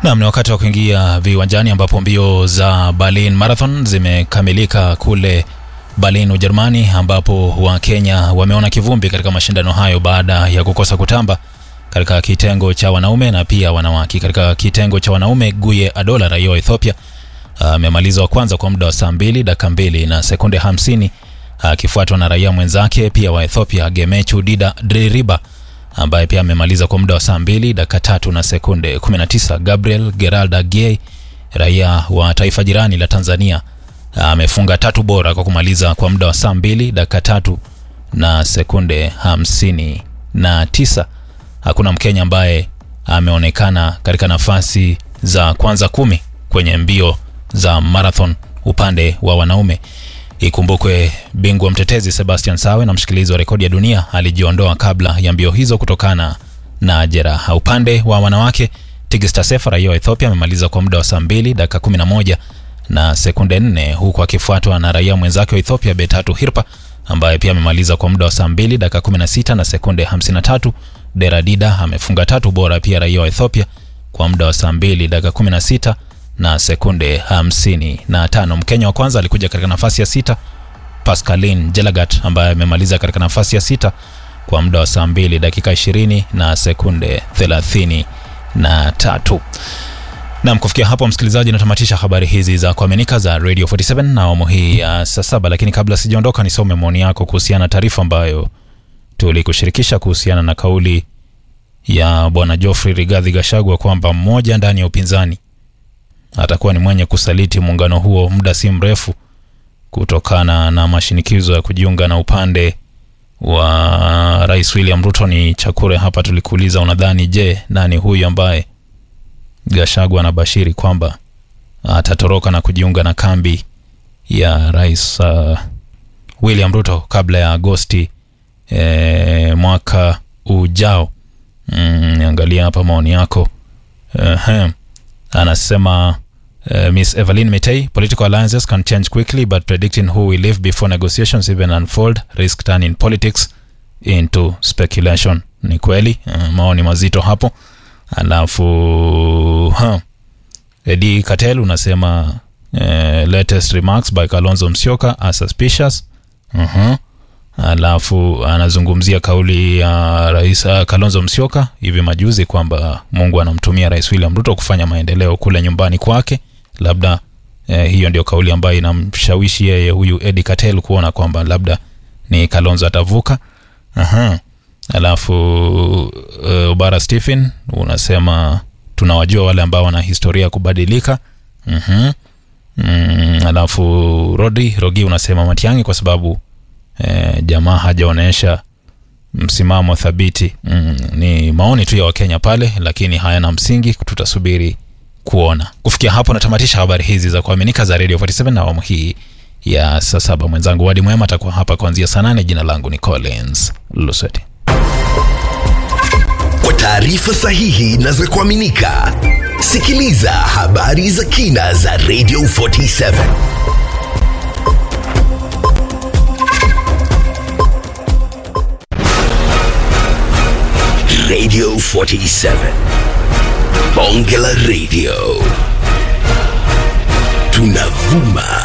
Nam, ni wakati wa kuingia viwanjani ambapo mbio za Berlin Marathon zimekamilika kule Berlin, Ujerumani, ambapo Wakenya wameona kivumbi katika mashindano hayo baada ya kukosa kutamba katika kitengo cha wanaume na pia wanawake. Katika kitengo cha wanaume, Guye Adola raia wa Ethiopia amemaliza wa kwanza kwa muda wa saa mbili dakika mbili na sekunde hamsini akifuatwa na raia mwenzake pia wa Ethiopia Gemechu Dida Dririba ambaye pia amemaliza kwa muda wa saa mbili dakika tatu na sekunde 19. Gabriel Geralda Giei raia wa taifa jirani la Tanzania amefunga tatu bora kwa kumaliza kwa muda wa saa mbili dakika tatu na sekunde hamsini na tisa. Hakuna Mkenya ambaye ameonekana katika nafasi za kwanza kumi kwenye mbio za marathon upande wa wanaume. Ikumbukwe bingwa mtetezi Sebastian Sawe na mshikilizi wa rekodi ya dunia alijiondoa kabla ya mbio hizo kutokana na jeraha. Upande wa wanawake, Tigista Sefa raia wa Ethiopia amemaliza kwa muda wa saa mbili dakika 11 na sekunde 4 huku akifuatwa na raia mwenzake wa Ethiopia Betatu Hirpa ambaye pia amemaliza kwa muda wa saa mbili dakika 16 na sekunde 53. Deradida amefunga tatu bora pia raia wa Ethiopia kwa muda wa saa mbili dakika 16 na sekunde hamsini na tano. Mkenya wa kwanza alikuja katika nafasi ya sita Pascaline Jelagat ambaye amemaliza katika nafasi ya sita kwa muda wa saa mbili dakika ishirini na sekunde thelathini na tatu. Nam, kufikia hapo msikilizaji, natamatisha habari hizi za kuaminika za Radio 47 na awamu hii ya saa saba, lakini kabla sijaondoka, nisome maoni yako kuhusiana na taarifa ambayo tulikushirikisha kuhusiana na kauli ya bwana Geoffrey Rigathi Gachagua kwamba mmoja ndani ya upinzani atakuwa ni mwenye kusaliti muungano huo muda si mrefu kutokana na mashinikizo ya kujiunga na upande wa Rais William Ruto. Ni Chakure hapa tulikuuliza, unadhani je, nani huyu ambaye Gachagua anabashiri kwamba atatoroka na kujiunga na kambi ya Rais uh, William Ruto kabla ya Agosti eh, mwaka ujao? Mm, niangalia hapa maoni yako uh, anasema uh, Miss Evelyn Mitei, political alliances can change quickly but predicting who will leave before negotiations even unfold risk turning politics into speculation. Ni kweli uh, maoni mazito hapo. Alafu huh. Edi Katel unasema uh, latest remarks by Kalonzo Musyoka are suspicious. uh-huh. Alafu anazungumzia kauli ya uh, rais uh, Kalonzo Musyoka hivi majuzi kwamba Mungu anamtumia Rais William Ruto kufanya maendeleo kule nyumbani kwake. Labda eh, hiyo ndio kauli ambayo inamshawishi yeye huyu Edi Katel kuona kwamba labda ni Kalonzo atavuka. Aha. Alafu uh, Ubara Stephen unasema tunawajua wale ambao wana historia ya kubadilika. uh-huh. Mm, alafu Rodi Rogi unasema Matiang'i kwa sababu E, jamaa hajaonyesha msimamo thabiti. Mm, ni maoni tu ya Wakenya pale, lakini hayana msingi, tutasubiri kuona. Kufikia hapo natamatisha habari hizi za kuaminika za Radio 47 na awamu hii ya saa saba. Mwenzangu Wadi Mwema atakuwa hapa kuanzia saa nane. Jina langu ni Collins Lusweti. Kwa taarifa sahihi na za kuaminika, sikiliza habari za kina za Radio 47. Radio 47. Bonge la Radio. Tunavuma